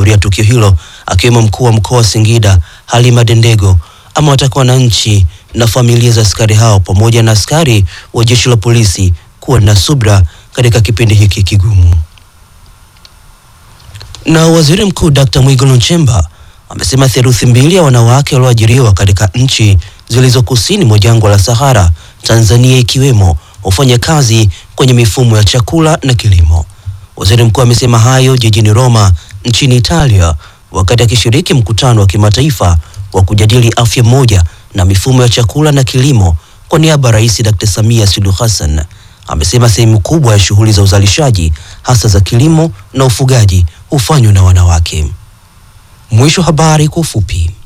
waliohudhuria tukio hilo akiwemo mkuu wa mkoa wa Singida Halima Dendego amewataka wananchi na familia za askari hao pamoja na askari wa jeshi la polisi kuwa na subra katika kipindi hiki kigumu. Na waziri mkuu Dr. Mwigulu Nchemba amesema theluthi mbili ya wanawake walioajiriwa katika nchi zilizo kusini mwa jangwa la Sahara, Tanzania ikiwemo, hufanya kazi kwenye mifumo ya chakula na kilimo. Waziri mkuu amesema hayo jijini Roma nchini Italia wakati akishiriki mkutano wa kimataifa wa kujadili afya moja na mifumo ya chakula na kilimo kwa niaba ya Rais Dr. Samia Suluhu Hassan. Amesema sehemu kubwa ya shughuli za uzalishaji hasa za kilimo na ufugaji hufanywa na wanawake. Mwisho habari kwa ufupi.